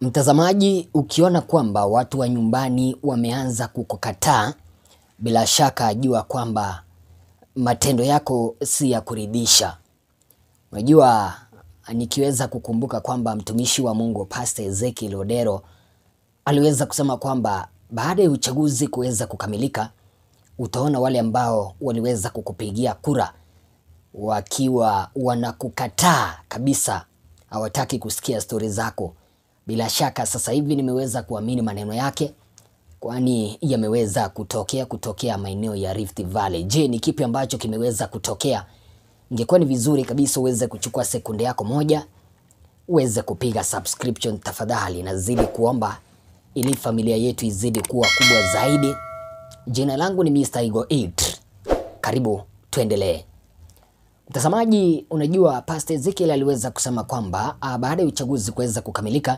Mtazamaji, ukiona kwamba watu wa nyumbani wameanza kukukataa, bila shaka jua kwamba matendo yako si ya kuridhisha. Unajua, nikiweza kukumbuka kwamba mtumishi wa Mungu Pastor Ezekiel Odero aliweza kusema kwamba baada ya uchaguzi kuweza kukamilika, utaona wale ambao waliweza kukupigia kura wakiwa wanakukataa kabisa, hawataki kusikia stori zako. Bila shaka sasa hivi nimeweza kuamini maneno yake, kwani yameweza kutokea kutokea maeneo ya Rift Valley. Je, ni kipi ambacho kimeweza kutokea? Ingekuwa ni vizuri kabisa uweze kuchukua sekunde yako moja uweze kupiga subscription tafadhali, nazidi kuomba ili familia yetu izidi kuwa kubwa zaidi. Jina langu ni Mr. Igo 8. Karibu tuendelee. Mtazamaji, unajua Pastor Ezekiel aliweza kusema kwamba ah, baada ya uchaguzi kuweza kukamilika,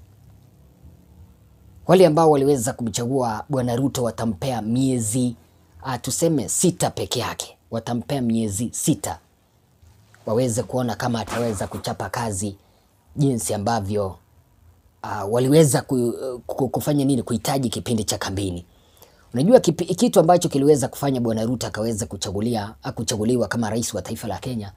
wale ambao waliweza kumchagua Bwana Ruto watampea miezi ah, tuseme sita peke yake, watampea miezi sita waweze kuona kama ataweza kuchapa kazi jinsi ambavyo uh, waliweza ku, ku, kufanya nini kuhitaji kipindi cha kampeni. Unajua kipi, kitu ambacho kiliweza kufanya Bwana Ruto akaweza kuchagulia kuchaguliwa kama rais wa taifa la Kenya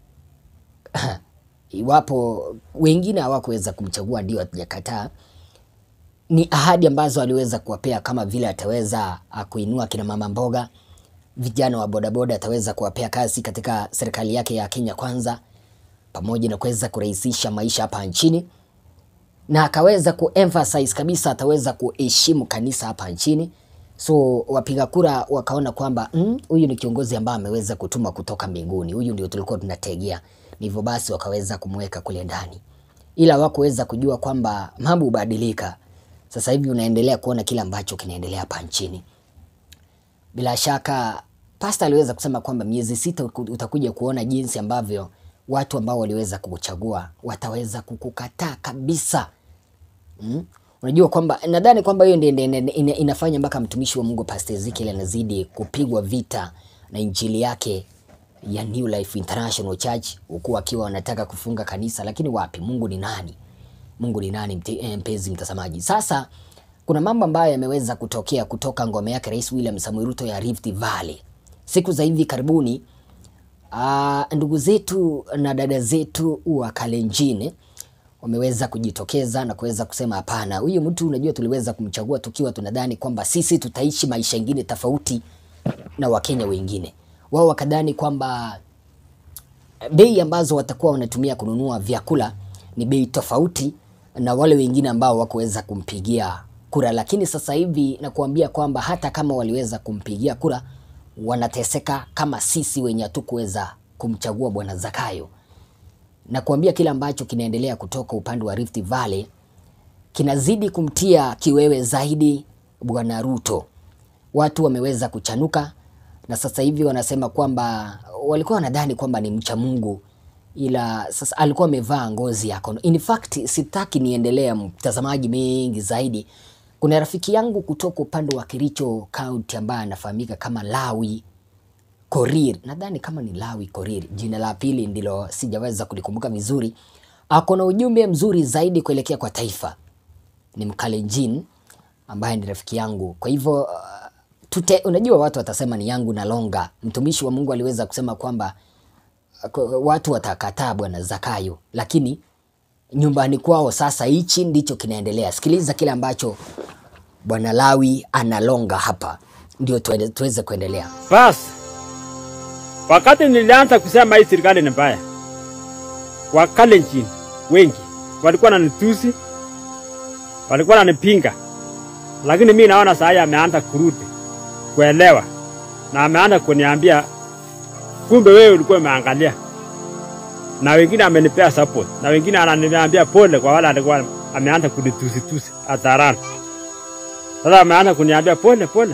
iwapo wengine hawakuweza kumchagua, ndio hatujakataa, ni ahadi ambazo aliweza kuwapea kama vile ataweza ah, kuinua kina mama mboga, vijana wa bodaboda ataweza kuwapea kazi katika serikali yake ya Kenya Kwanza, pamoja na kuweza kurahisisha maisha hapa nchini, na akaweza kuemphasize kabisa ataweza kuheshimu kanisa hapa nchini. So wapiga kura wakaona kwamba "Mm, huyu ni kiongozi ambaye ameweza kutuma kutoka mbinguni, huyu ndio tulikuwa tunategea. Ndivyo basi wakaweza kumweka kule ndani, ila hawakuweza kujua kwamba mambo hubadilika. Sasa hivi unaendelea kuona kile ambacho kinaendelea hapa nchini. Bila shaka pasta aliweza kusema kwamba miezi sita uku- utakuja kuona jinsi ambavyo watu ambao waliweza kukuchagua wataweza kukukataa kabisa. Mm? Unajua kwamba nadhani kwamba hiyo ndio ndio- ndio ina- inafanya mpaka mtumishi wa Mungu Pastor Ezekiel anazidi kupigwa vita na injili yake ya New Life International Church huku akiwa wanataka kufunga kanisa, lakini wapi, Mungu ni nani? Mungu ni nani, mte- eh, mpenzi mtazamaji? Sasa kuna mambo ambayo yameweza kutokea kutoka ngome yake Rais William Samoei Ruto ya Rift Valley siku za hivi karibuni. Ah, ndugu zetu na dada zetu wa Kalenjin wameweza kujitokeza na kuweza kusema hapana, huyu mtu unajua, tuliweza kumchagua tukiwa tunadhani kwamba sisi tutaishi maisha ingine tofauti na Wakenya wengine. Wao wakadhani kwamba bei ambazo watakuwa wanatumia kununua vyakula ni bei tofauti na wale wengine ambao wakuweza kumpigia kura, lakini sasa hivi nakuambia kwamba hata kama waliweza kumpigia kura wanateseka kama sisi wenye hatukuweza kumchagua bwana Zakayo. Na kuambia kile ambacho kinaendelea kutoka upande wa Rift Valley kinazidi kumtia kiwewe zaidi bwana Ruto. Watu wameweza kuchanuka na sasa hivi wanasema kwamba walikuwa wanadhani kwamba ni mcha Mungu, ila sasa alikuwa amevaa ngozi ya kono. In fact, sitaki niendelea mtazamaji mengi zaidi. Kuna rafiki yangu kutoka upande wa Kericho County ambaye anafahamika kama Lawi Korir, nadhani kama ni Lawi Korir, jina la pili ndilo sijaweza kulikumbuka vizuri. Ako na ujumbe mzuri zaidi kuelekea kwa taifa. Ni Mkalenjin ambaye ni rafiki yangu, kwa hivyo uh, tute, unajua watu watasema ni yangu na longa. Mtumishi wa Mungu aliweza kusema kwamba uh, kwa- watu watakataa bwana Zakayo, lakini nyumbani kwao sasa hichi ndicho kinaendelea. Sikiliza kile ambacho bwana Lawi analonga hapa, ndio tuende- tuweze kuendelea. Basi wakati nilianza kusema hii serikali ni mbaya, Wakalenjin wengi walikuwa wananitusi, walikuwa wananipinga, lakini mi naona saa hii ameanza kurudi kuelewa na ameanza kuniambia kumbe wewe ulikuwa umeangalia, na wengine amenipea support, na wengine ananiambia pole kwa wale alikuwa ameanza kunitusitusi hadharani. Sasa ameanza kuniambia pole pole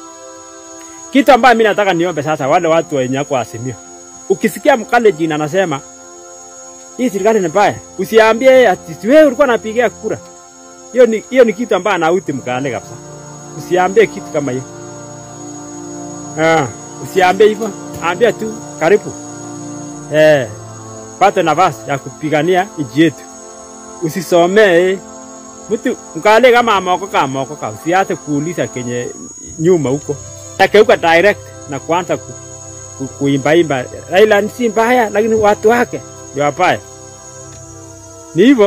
kitu ambayo mimi nataka niombe sasa, wale watu wenye wako Azimio, ukisikia Mkalenjin anasema hii serikali ni mbaya, usiambie yeye ati si wewe ulikuwa unapigia kura. Hiyo ni hiyo ni kitu ambayo anauti Mkale kabisa. Usiambie kitu kama hiyo. Ah, usiambie hivyo, ambia tu karibu. Eh, pate nafasi ya kupigania nchi yetu. Usisomee mtu mkale kama ameokoka ameokoka, usianze kuuliza kenye nyuma huko, akeuka direct na kuanza ku, ku, kuimbaimba Raila si mbaya, lakini watu wake ndio wabaya. Ni hivyo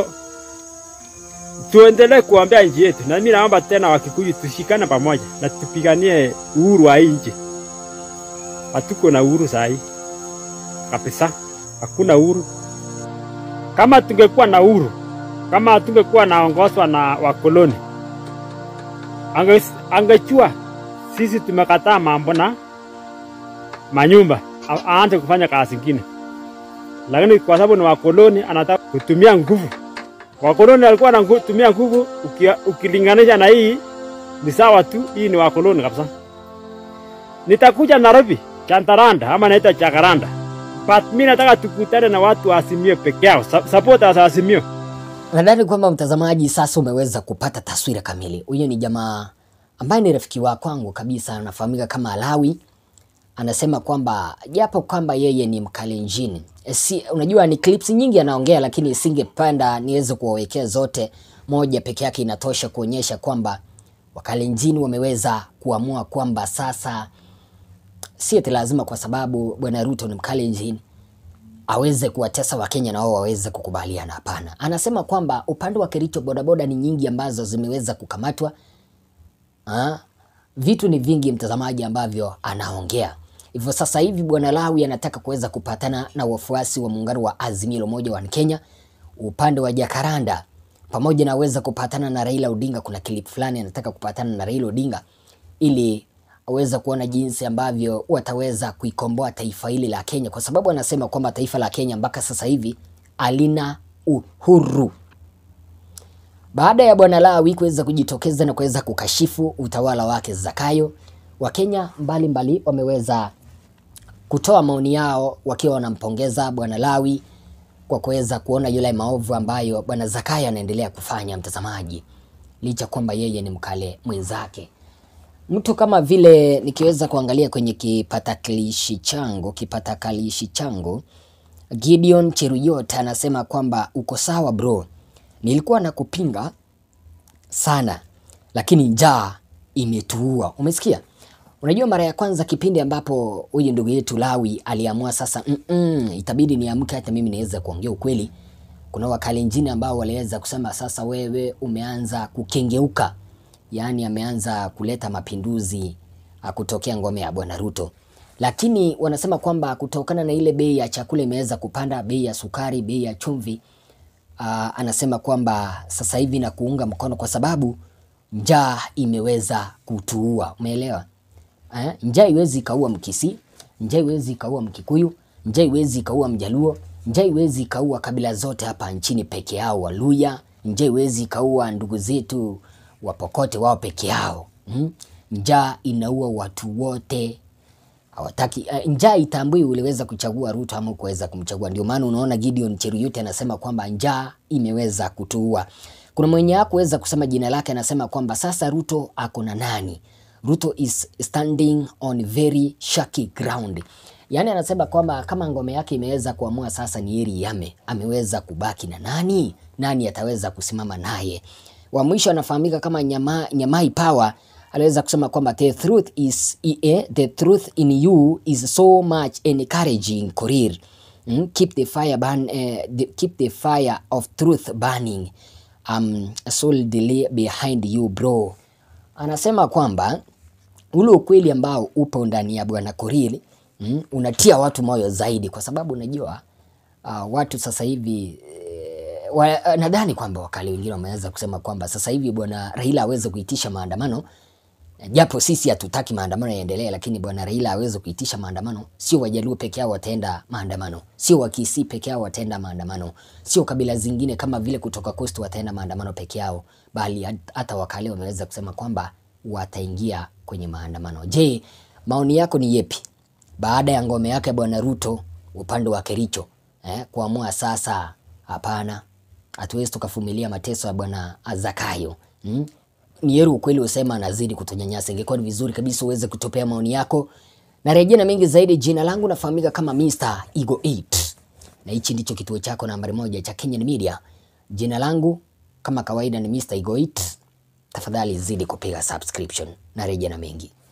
tuendelee kuombea nchi yetu, na mimi naomba tena Wakikuyu tushikane pamoja na tupiganie uhuru wa hii nchi. Hatuko na uhuru saa hii kabisa, hakuna uhuru. Kama tungekuwa na uhuru, kama tungekuwa naongozwa na wakoloni, ange, angechua sisi tumekataa mambo na manyumba, a- aanze kufanya kazi ingine, lakini kwa sababu ni wakoloni, anataka kutumia nguvu. Wakoloni walikuwa wanatumia nguvu, ukia- ukilinganisha na hii ni sawa tu, hii ni wakoloni kabisa. Nitakuja Nairobi, Chantaranda ama naita Jacaranda, but mi nataka tukutane na watu wa Azimio peke yao, Sa- supporters wa Azimio. Nadhani kwamba mtazamaji sasa umeweza kupata taswira kamili. Huyo ni jamaa ambaye ni rafiki wa kwangu kabisa, anafahamika kama Alawi. Anasema kwamba japo kwamba yeye ni Mkalenjin, e, si, unajua ni clips nyingi anaongea, lakini singependa niweze kuwawekea zote. Moja peke yake inatosha kuonyesha kwamba Wakalenjin wameweza kuamua kwamba sasa si eti lazima kwa sababu bwana Ruto ni Mkalenjin aweze kuwatesa Wakenya na wao waweze kukubaliana. Hapana, anasema kwamba upande wa Kericho bodaboda ni nyingi ambazo zimeweza kukamatwa. Ha? Vitu ni vingi mtazamaji, ambavyo anaongea hivyo. Sasa hivi bwana Lawi anataka kuweza kupatana na wafuasi wa muungano wa Azimio la Umoja wa Kenya upande wa Jakaranda, pamoja na aweza kupatana na Raila Odinga. Kuna clip fulani anataka kupatana na Raila Odinga ili aweza kuona jinsi ambavyo wataweza kuikomboa taifa hili la Kenya, kwa sababu anasema kwamba taifa la Kenya mpaka sasa hivi halina uhuru. Baada ya bwana Lawi kuweza kujitokeza na kuweza kukashifu utawala wake Zakayo, Wakenya mbalimbali wameweza kutoa maoni yao wakiwa wanampongeza bwana Lawi kwa kuweza kuona yule maovu ambayo bwana Zakayo anaendelea kufanya, mtazamaji, licha kwamba yeye ni mkale mwenzake mtu kama vile nikiweza kuangalia kwenye kipatakilishi changu kipatakalishi changu, Gideon Cheruyot anasema kwamba uko sawa bro, nilikuwa nakupinga sana, lakini njaa imetuua. Umesikia? Unajua, mara ya kwanza kipindi ambapo huyu ndugu yetu Lawi aliamua sasa, mm -mm, itabidi niamke hata mimi niweze kuongea ukweli. Kuna wakalenjini ambao waliweza kusema sasa, wewe umeanza kukengeuka yaani ameanza kuleta mapinduzi ah, kutokea ngome ya bwana Ruto, lakini wanasema kwamba kutokana na ile bei ya chakula imeweza kupanda, bei ya sukari, bei ya chumvi, ah, anasema kwamba sasa hivi na kuunga mkono kwa sababu njaa imeweza kutuua. Umeelewa? Eh, njaa iwezi ikaua Mkisii, njaa iwezi ikaua Mkikuyu, njaa iwezi ikaua Mjaluo, njaa iwezi ikaua kabila zote hapa nchini peke yao, Waluya, njaa iwezi ikaua ndugu zetu Wapokote wao peke yao. Mm? Njaa inaua watu wote hawataki uh, njaa itambui uliweza kuchagua Ruto ama kuweza kumchagua. Ndio maana unaona Gideon Cheruyut anasema kwamba njaa imeweza kutuua. Kuna mwenye hakuweza kusema jina lake, anasema kwamba sasa Ruto ako na nani? Ruto is standing on very shaky ground. Yaani anasema kwamba kama ngome yake imeweza kuamua sasa ni heri yame, ameweza kubaki na nani? Nani ataweza kusimama naye? Wa mwisho anafahamika kama Nyama, Nyamai Power aliweza kusema kwamba the truth is eh, the truth in you is so much encouraging Korir. Mm, keep the fire burn, eh, the, keep the fire of truth burning. Um, solidly behind you bro. Anasema kwamba ule ukweli ambao upo ndani ya bwana Korir mm, unatia watu moyo zaidi, kwa sababu unajua uh, watu sasa hivi eh, wa, nadhani kwamba wakali wengine wameweza kusema kwamba sasa hivi bwana Raila aweze kuitisha maandamano japo sisi hatutaki maandamano yaendelee, lakini bwana Raila aweze kuitisha maandamano. Sio Wajaluo peke yao wataenda maandamano, sio Wakisii peke yao wataenda maandamano, sio kabila zingine kama vile kutoka Coast wataenda maandamano peke yao, bali hata Wakale wameweza kusema kwamba wataingia kwenye maandamano. Je, maoni yako ni yepi baada ya ngome yake bwana Ruto upande wa Kericho eh, kuamua sasa, hapana, hatuwezi tukavumilia mateso ya bwana Zakayo hmm? ni heri ukweli usema anazidi kutunyanyasa. Ingekuwa ni vizuri kabisa uweze kutopea maoni yako na rejea na mengi zaidi. Jina langu nafahamika kama Mr. Ego 8 na hichi ndicho kituo chako nambari moja cha Kenyan Media. Jina langu Kama kawaida ni Mr. Igoit. Tafadhali zidi kupiga subscription na reje na mengi.